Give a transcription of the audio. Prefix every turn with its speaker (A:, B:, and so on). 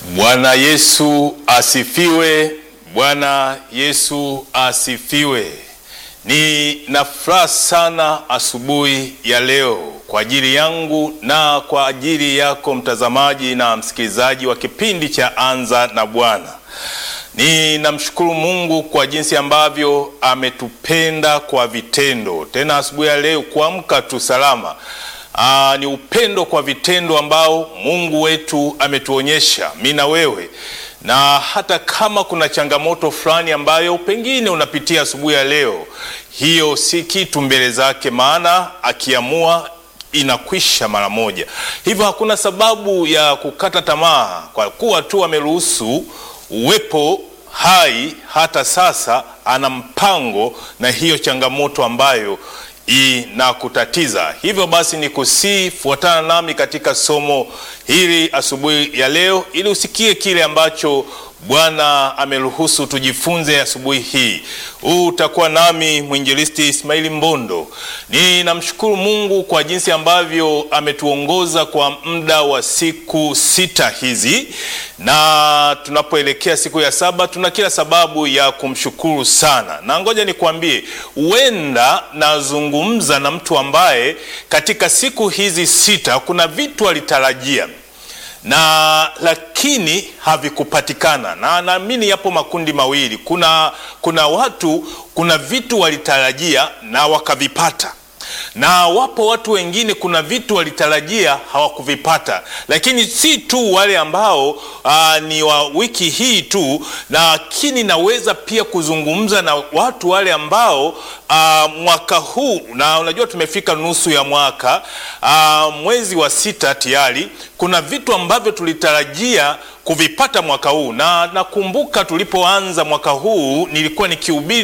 A: Bwana Yesu asifiwe. Bwana Yesu asifiwe. Nina furaha sana asubuhi ya leo kwa ajili yangu na kwa ajili yako mtazamaji na msikilizaji wa kipindi cha Anza na Bwana. Ninamshukuru Mungu kwa jinsi ambavyo ametupenda kwa vitendo, tena asubuhi ya leo kuamka tu salama. Aa, ni upendo kwa vitendo ambao Mungu wetu ametuonyesha mimi na wewe, na hata kama kuna changamoto fulani ambayo pengine unapitia asubuhi ya leo, hiyo si kitu mbele zake, maana akiamua inakwisha mara moja. Hivyo hakuna sababu ya kukata tamaa, kwa kuwa tu ameruhusu uwepo hai hata sasa, ana mpango na hiyo changamoto ambayo inakutatiza. Hivyo basi ni kusii, fuatana nami katika somo hili asubuhi ya leo, ili usikie kile ambacho Bwana ameruhusu tujifunze asubuhi hii. Huu utakuwa nami mwinjilisti Ismaili Mbondo. Ninamshukuru Mungu kwa jinsi ambavyo ametuongoza kwa muda wa siku sita hizi, na tunapoelekea siku ya saba tuna kila sababu ya kumshukuru sana, na ngoja nikwambie, huenda nazungumza na mtu ambaye katika siku hizi sita kuna vitu alitarajia na lakini havikupatikana, na naamini yapo makundi mawili. Kuna, kuna watu kuna vitu walitarajia na wakavipata, na wapo watu wengine kuna vitu walitarajia hawakuvipata. Lakini si tu wale ambao aa, ni wa wiki hii tu, lakini naweza pia kuzungumza na watu wale ambao aa, mwaka huu, na unajua tumefika nusu ya mwaka aa, mwezi wa sita tayari kuna vitu ambavyo tulitarajia kuvipata mwaka huu, na nakumbuka tulipoanza mwaka huu nilikuwa nikihubiri